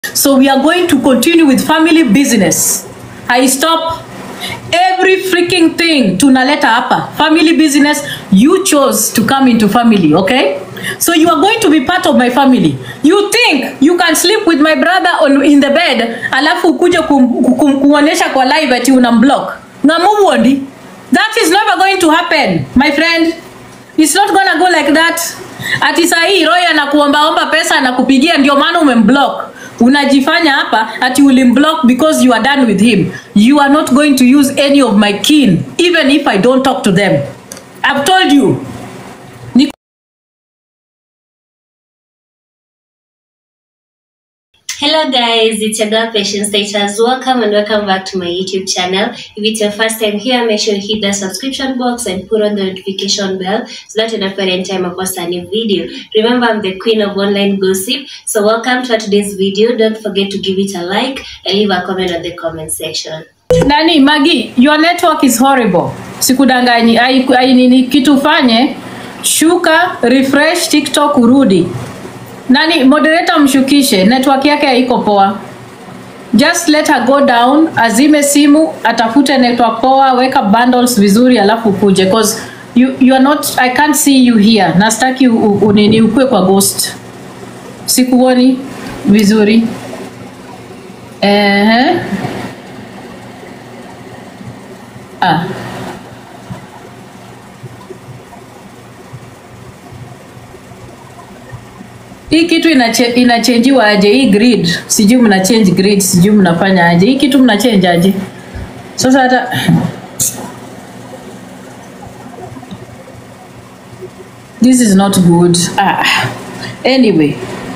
So we are going to continue with family business. I stop every freaking thing tunaleta hapa. Family business, you chose to come into family, okay? So you are going to be part of my family. You think you can sleep with my brother on, in the bed alafu ukuje kum, kum, kuonesha kwa live ati unamblock. Ngamuwondi. That is never going to happen, my friend. It's not gonna go like that. Ati sahii Roy anakuombaomba pesa anakupigia ndio maana umemblock. Unajifanya hapa ati ulimblock because you are done with him. You are not going to use any of my kin even if I don't talk to them. I've told you. Ni Hello guys, it's your girl Patience Status. Welcome and welcome back to my YouTube channel. If it's your first time here, make sure you hit the subscription box and put on the notification bell so that you don't any time I post a new video. Remember, I'm the queen of online gossip. So welcome to today's video. Don't forget to give it a like and leave a comment on the comment section. nani Magi, your network is horrible. Sikudanganyi. Ai, ai nini kitu fanye, shuka, refresh TikTok urudi. Nani moderator mshukishe, network yake haiko poa. Just let her go down, azime simu, atafute network poa, weka bundles vizuri alafu kuje cause you, you are not I can't see you here. Nastaki u- u- unini ukue kwa ghost. Sikuoni vizuri. Ehe. Ah. Hii kitu inache, inachenjiwa aje? Hii grid sijui mna change grid, sijui mnafanya aje? Hii kitu mna change aje? Sasa hata this is not good. Ah. Anyway,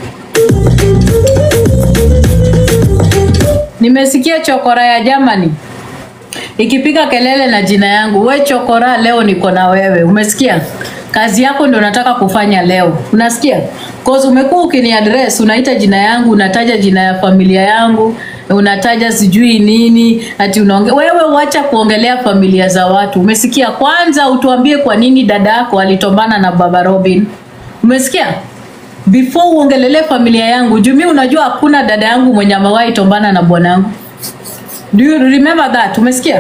nimesikia chokora ya Germany ikipiga kelele na jina yangu, we chokora, leo niko na wewe. Umesikia? Kazi yako ndio nataka kufanya leo, unasikia? Cause umekuwa ukini address, unaita jina yangu, unataja jina ya familia yangu, unataja sijui nini, ati unaonge wewe, wacha kuongelea familia za watu. Umesikia? Kwanza utuambie kwa nini dada yako alitombana na baba Robin. Umesikia? Before uongelelee familia yangu, jumi unajua hakuna dada yangu mwenye amewahi tombana na bwanangu. Do you remember that? Umesikia?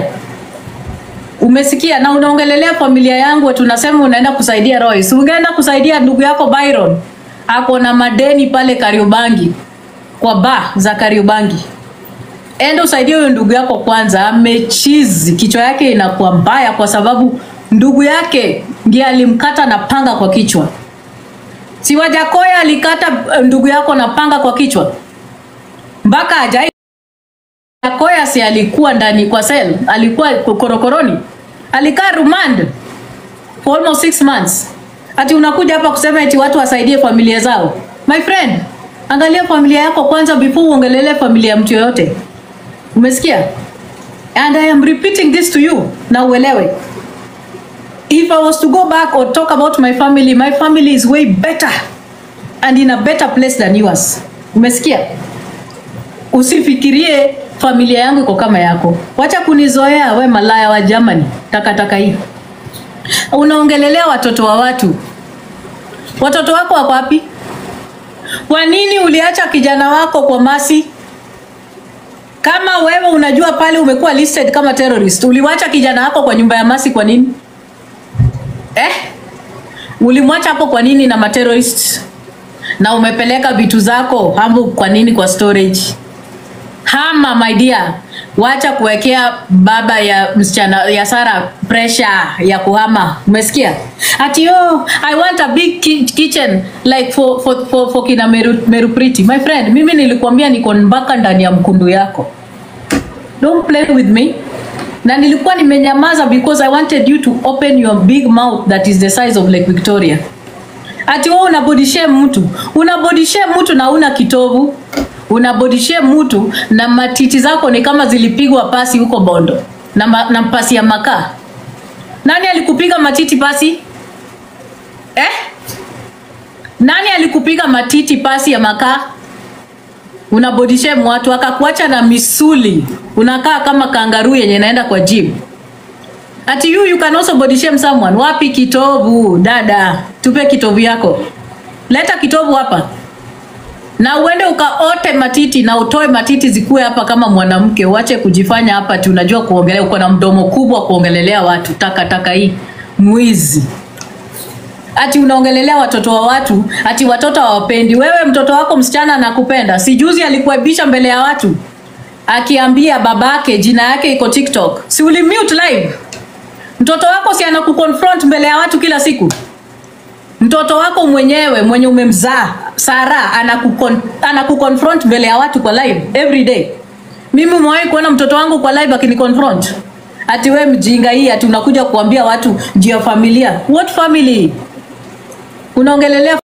Umesikia na unaongelelea familia yangu ati unasema unaenda kusaidia Royce. Ungeenda kusaidia ndugu yako Byron. Ako na madeni pale Kariobangi. Kwa ba za Kariobangi. Enda usaidie huyo ndugu yako kwanza, amechizi, kichwa yake inakuwa mbaya kwa sababu ndugu yake ndiye alimkata na panga kwa kichwa. Si Wajakoya alikata eh, ndugu yako na panga kwa kichwa mpaka ajai Yakoya si alikuwa ndani kwa sel, alikuwa korokoroni, alikaa rumand for almost six months. Ati unakuja hapa kusema eti watu wasaidie familia zao. My friend, angalia familia yako kwanza before uongelele familia ya mtu yoyote. Umesikia? And I am repeating this to you na uelewe. If I was to go back or talk about my family, my family is way better and in a better place than yours. Umesikia? usifikirie familia yangu iko kama yako. Wacha kunizoea we malaya wa Germany, takataka hii. Unaongelelea watoto wa watu. Watoto wako wako wapi? Kwa nini uliacha kijana wako kwa Masi? Kama wewe unajua pale umekuwa listed kama terrorist, uliwacha kijana wako kwa nyumba ya Masi kwa nini? Eh? Ulimwacha hapo kwa nini na materrorist? Na umepeleka vitu zako hapo kwa nini kwa storage? Hama my dear, wacha kuwekea baba ya msichana ya Sara pressure ya kuhama. Umesikia? Ati oh, I want a big ki kitchen like for for for, for kina Meru, Meru Priti. My friend, mimi nilikwambia niko mpaka ndani ya mkundu yako. Don't play with me. Na nilikuwa nimenyamaza because I wanted you to open your big mouth that is the size of Lake Victoria. Ati wewe una body shame mtu, una body shame mtu na una kitovu, una body shame mtu na matiti zako ni kama zilipigwa pasi huko Bondo na, ma, na pasi ya makaa. Nani alikupiga matiti pasi eh? Nani alikupiga matiti pasi ya makaa? Una body shame watu akakuacha na misuli, unakaa kama kangaruu yenye inaenda kwa gym. Ati you you can also body shame someone. Wapi kitovu? Dada, tupe kitovu yako. Leta kitovu hapa. na uende ukaote matiti na utoe matiti zikuwe hapa kama mwanamke, uache kujifanya hapa ati unajua kuongelea, uko na mdomo kubwa kuongelelea watu. Taka taka hii mwizi ati unaongelelea watoto wa watu, ati watoto hawapendi. Wewe mtoto wako msichana anakupenda. Si juzi alikuaibisha mbele ya watu akiambia babake jina yake iko TikTok, si ulimute live? Mtoto wako si anakuconfront mbele ya watu kila siku? Mtoto wako mwenyewe mwenye umemzaa Sara anakukon, anakuconfront mbele ya watu kwa live every day. Mimi umewahi kuona mtoto wangu kwa live akiniconfront? Ati we mjinga hii, ati unakuja kuambia watu juu ya familia. What family? Unaongelelea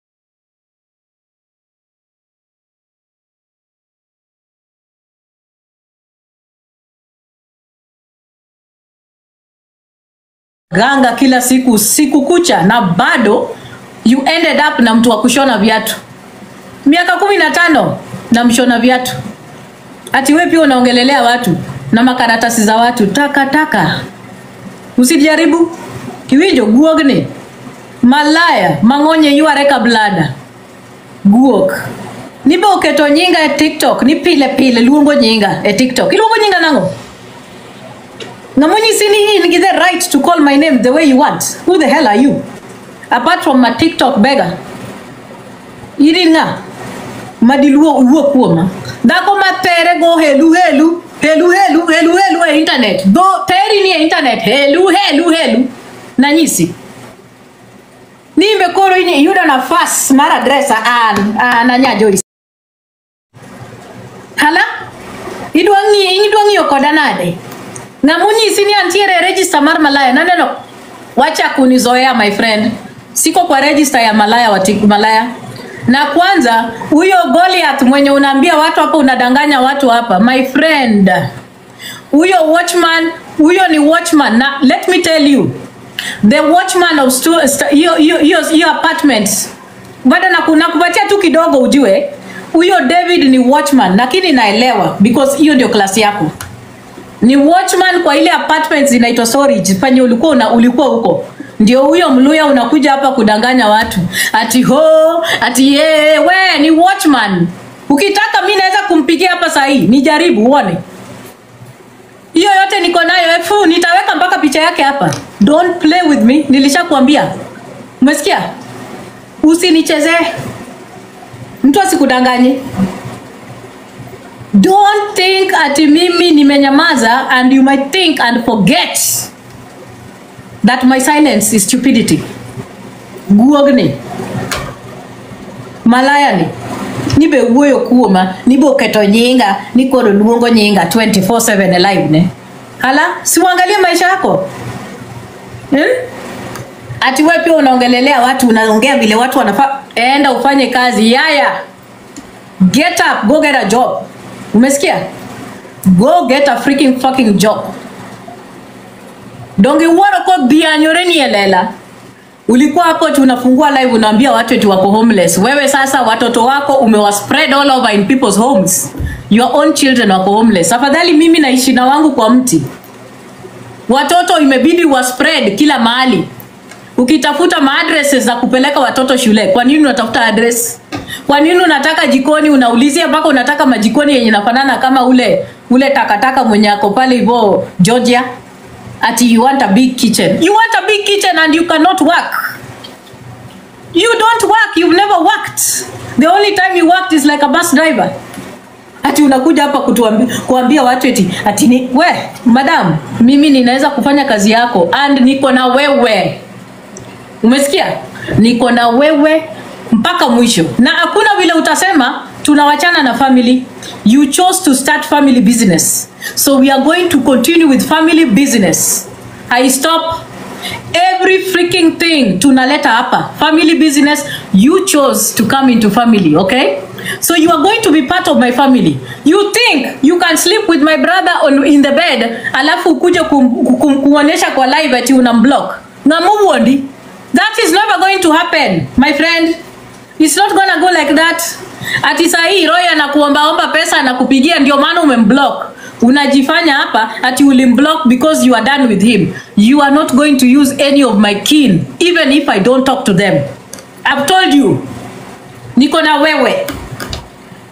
ganga kila siku usiku kucha na bado you ended up na mtu wa kushona viatu miaka kumi na tano na mshona viatu ati we pia unaongelelea watu na makaratasi za watu taka taka usijaribu kiwinjo guogne malaya mang'onye yuareka blada guok nibe oketo nyinga e tiktok ni pile pile luongo nyinga e tiktok iluongo nyinga nang'o ng'amonyisi ni in gi the right to call my name the way you want who the hell are you apart from my tiktok beggar in ng'a madiluo wuo kuoma dhako mathere go helu helu helu helu helu helu e internet dho theri ni e internet helu helu helu nanyisi nimbe koro ini- iyudo nafas mar adresa an an anya Joyce hala idwa ng'i idwa ng'iyo koda nade ng'amonyisi ni antiere e register mar malaya naneno wacha kunizoea my friend siko kwa register ya malaya wa Tik- malaya na kwanza huyo Goliath mwenye unaambia watu hapa unadanganya watu hapa my friend huyo watchman huyo ni watchman na let me tell you the watchman of stu- sta- hiyo hiyo hiyo hiyo apartment bado naku- nakupatia tu kidogo ujue huyo David ni watchman lakini naelewa because hiyo ndio klasi yako ni watchman kwa ile apartments inaitwa storage penye ulikuwa una, ulikuwa huko ndio huyo mluya unakuja hapa kudanganya watu ati ho ati ye, we ni watchman ukitaka mi naweza kumpigia hapa sahii nijaribu uone hiyo yote niko nayo efu nitaweka mpaka picha yake hapa don't play with me nilishakwambia umesikia usinichezee mtu asikudanganye don't think ati mimi nimenyamaza and you might think and forget that my silence is stupidity guogni malayani nibe wuoyo kuoma nibe oketo nyinga ni koro luongo nyinga 24/7 e live ne hala siuangalie maisha yako hmm? ati we pia unaongelelea watu unaongea vile watu wanafaa enda ufanye kazi yaya get up go get a job umesikia go get a freaking fucking job donge uoro ko dhianyore ni elela ulikuwa hapo tu unafungua live unaambia watu eti wako homeless wewe sasa watoto wako umewa spread all over in people's homes your own children wako homeless afadhali mimi naishi na wangu kwa mti watoto imebidi wa spread kila mahali ukitafuta maadresses za kupeleka watoto shule kwa nini unatafuta address kwa nini unataka jikoni unaulizia mpaka unataka majikoni yenye nafanana kama ule ule takataka mwenye ako pale hivyo georgia ati you want a big kitchen you want a big kitchen and you cannot work you don't work you've never worked the only time you worked is like a bus driver ati unakuja hapa kutuambia kuambia watu eti ati ni we madam mimi ninaweza kufanya kazi yako and niko na wewe umesikia niko na wewe mpaka mwisho na hakuna vile utasema tunawachana na family you chose to start family business so we are going to continue with family business i stop every freaking thing tunaleta hapa family business you chose to come into family okay so you are going to be part of my family you think you can sleep with my brother on, in the bed alafu ukuje kum, kum, kuonyesha kwa live ati una block ngamuwondi that is never going to happen my friend it's not gonna go like that ati sahii roy anakuombaomba pesa anakupigia ndio maana umemblock unajifanya hapa ati ulimblock because you are done with him you are not going to use any of my kin even if i don't talk to them i've told you niko na wewe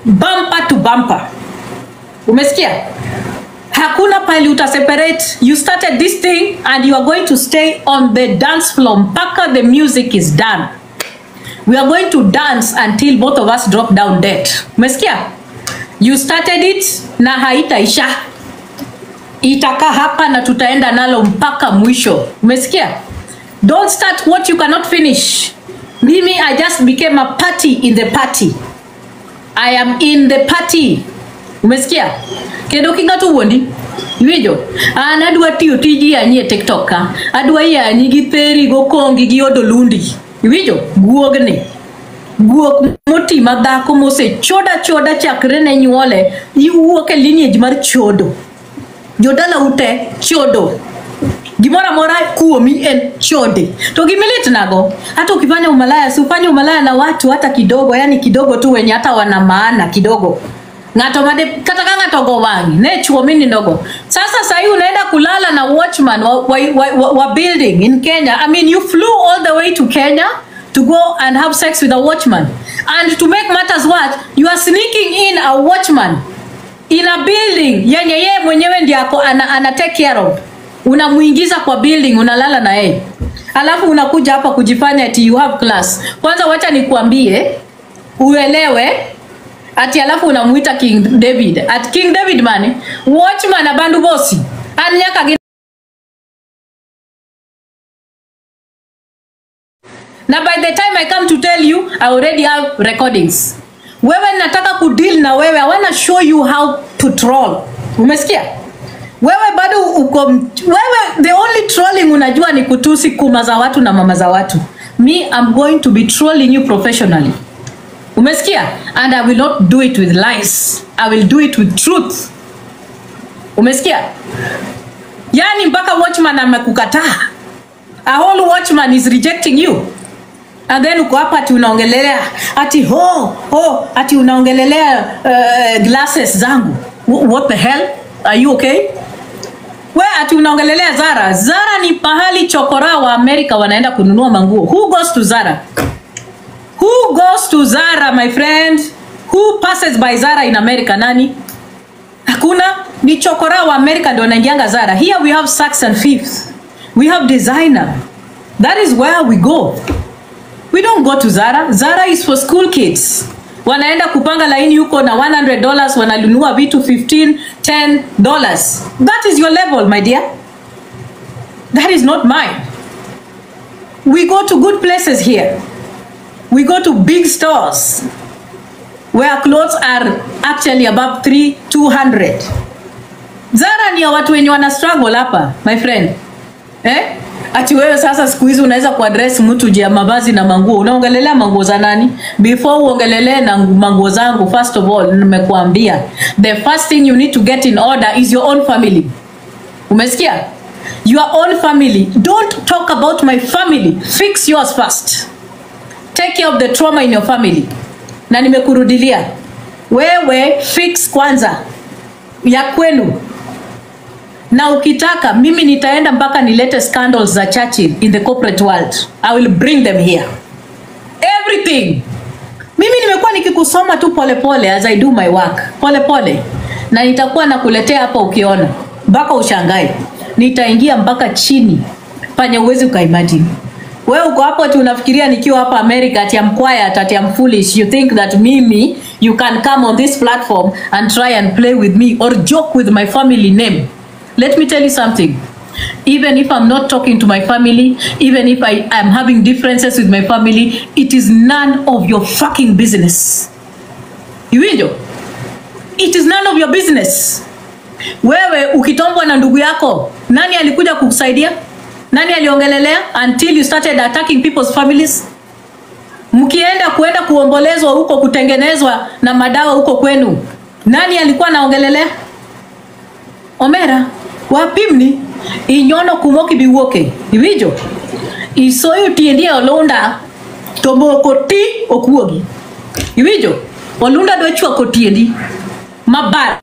bumper to bumper umesikia hakuna pali uta separate you started this thing and you are going to stay on the dance floor mpaka the music is done we are going to dance until both of us drop down dead umesikia you started it na haitaisha itakaa hapa na tutaenda nalo mpaka mwisho umesikia don't start what you cannot finish mimi i just became a party in the party i am in the party umesikia kendo king'ato wuondi iwinjo an adwa tiyo tiji yanyi e tiktok ka adwa yanyi gi theri gokongi gi odolundi iwinjo guogni guok moti madhako mosechoda choda chakre ne nyuole iwuok e lineage mar chodo jodala ute chodo gimoro amora kuomi en chode to gimilit nago hata ukifanya umalaya si ufanye umalaya na watu hata kidogo yani kidogo tu wenye hata wana maana kidogo ng'ato made kata ka ng'ato go wang'i ne chuo mininogo sasa sahii unaenda kulala na watchman wa, wa, wa, wa, wa building in kenya i mean you flew all the way to kenya to go and have sex with a watchman and to make matters worse you are sneaking in a watchman in a building yenye yeye mwenyewe ndiye ako ana, ana take care of unamuingiza kwa building unalala na yeye alafu unakuja hapa kujifanya ati you have class kwanza wacha nikuambie uelewe ati alafu unamuita king david at king david mane watchman abandu bosi an nyaka gi na by the time i come to tell you i already have recordings wewe nataka kudeal na wewe i wanna show you how to troll umesikia wewe bado uko wewe the only trolling unajua ni kutusi kuma za watu na mama za watu me i'm going to be trolling you professionally umesikia and i will not do it with lies i will do it with truth umesikia yani mpaka watchman amekukataa a whole watchman is rejecting you and then uko hapa ati unaongelelea ati ho ho ati unaongelelea uh, glasses zangu Wh- what the hell are you okay we ati unaongelelea zara zara ni pahali chokora wa amerika wanaenda kununua manguo who goes to zara who goes to zara my friend who passes by zara in america nani hakuna ni chokora wa america ndio wanaingianga zara here we have saks and fifth we have designer that is where we go we don't go to zara zara is for school kids wanaenda kupanga laini huko na 100 dollars wananunua vitu 15 10 dollars that is your level my dear that is not mine we go to good places here we go to big stores where clothes are actually above 3 200 zara ni ya watu wenye wana struggle hapa my friend eh? ati wewe sasa siku hizi unaweza kuadress mtu juu ya mavazi na manguo unaongelelea manguo za nani before uongelelee na ngu- manguo zangu first of all nimekuambia the first thing you need to get in order is your own family umesikia your own family don't talk about my family fix yours first take care of the trauma in your family na nimekurudilia wewe fix kwanza ya kwenu na ukitaka mimi nitaenda mpaka nilete scandals za Churchill in the corporate world i will bring them here everything mimi nimekuwa nikikusoma tu polepole pole, as i do my work polepole pole. na nitakuwa nakuletea hapa ukiona mpaka ushangae nitaingia mpaka chini panye uwezi ukaimagine we uko hapo ati unafikiria nikiwa hapa america ati am quiet ati am foolish you think that mimi you can come on this platform and try and play with me or joke with my family name let me tell you something even if i'm not talking to my family even if i am having differences with my family it is none of your fucking business iwinjo it is none of your business wewe ukitombwa na ndugu yako nani alikuja kukusaidia nani aliongelelea until you started attacking people's families mkienda kuenda kuombolezwa huko kutengenezwa na madawa huko kwenu nani alikuwa anaongelelea omera wapimni inyono kumoki biwuoke iwinjo isoyo tiendi e olunda to moko ti okuogi iwinjo olunda dwa chwako tiendi mabar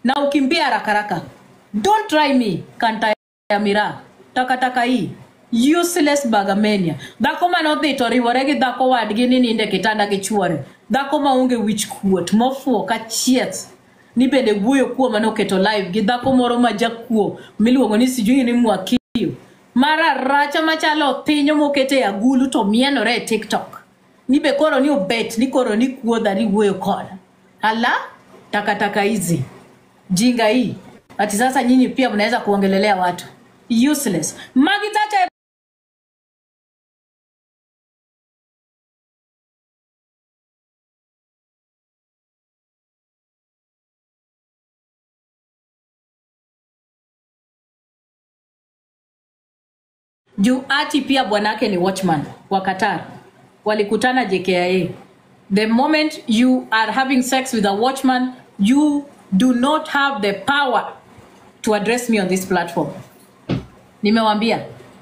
na ukimbia haraka haraka don't try me kanta ya mira takataka hii useless bagamania dhako manodhi to riwore gi dhako wadgi ni ninde kitanda gi chuore dhako maonge wich kuot mofuo ka chieth ni bende wuoyo kuom manoketo live gi dhako moro ma jakuo miluongo ni sijui ni mwakio mararacha machalo pinyo mokete e agulu to mienore e tiktok ni be koro ni obet ni koro ni kuodha ni wuoyo koda ala takataka hizi jinga hii ati sasa nyinyi pia mnaweza kuongelelea watu useless magitacha juu ati pia bwanake ni watchman wa Qatar walikutana JKIA the moment you are having sex with a watchman you do not have the power to address me on this platform nimewambia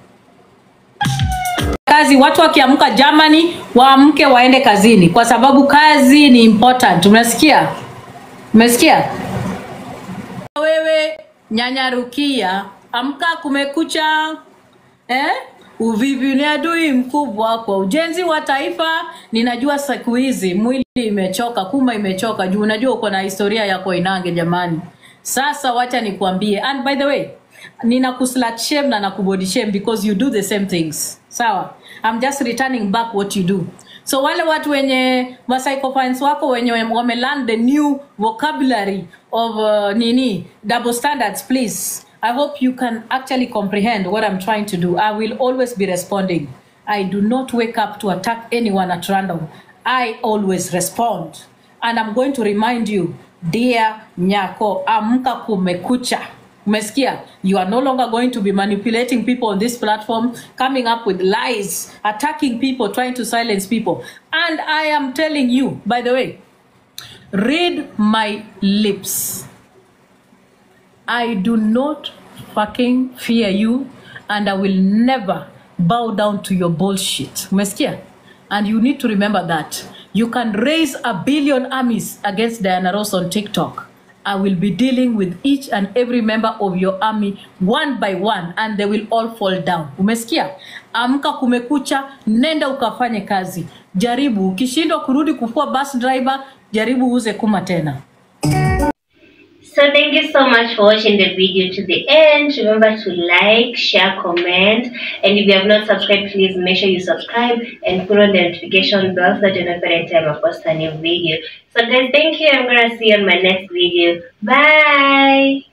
kazi watu wakiamka Germany waamke waende kazini kwa sababu kazi ni important umesikia umesikia wewe nyanyarukia amka kumekucha eh? Uvivu ni adui mkubwa kwa ujenzi wa taifa. Ninajua siku hizi mwili imechoka, kuma imechoka juu unajua uko na historia ya Koinange jamani. Sasa wacha nikuambie, and by the way, nina kuslut shame na nakubody shame because you do the same things. Sawa, I'm just returning back what you do. So wale watu wenye psychopaths wako wenye wame learn the new vocabulary of uh, nini double standards please I hope you can actually comprehend what I'm trying to do. I will always be responding. I do not wake up to attack anyone at random. I always respond. And I'm going to remind you, dear Nyako, amka kumekucha. Umesikia? You are no longer going to be manipulating people on this platform, coming up with lies, attacking people, trying to silence people. And I am telling you, by the way, read my lips. I do not fucking fear you and I will never bow down to your bullshit. Umesikia? And you need to remember that. You can raise a billion armies against Diana Ross on TikTok. I will be dealing with each and every member of your army one by one and they will all fall down. Umesikia? Amka kumekucha, nenda ukafanye kazi. Jaribu, ukishindwa kurudi kufua bus driver, jaribu uuze kuma tena. So thank you so much for watching the video to the end. Remember to like, share, comment, and if you have not subscribed, please make sure you subscribe and put on the notification bell so that you know every time I post a new video. So guys, thank you. I'm gonna see you on my next video. Bye.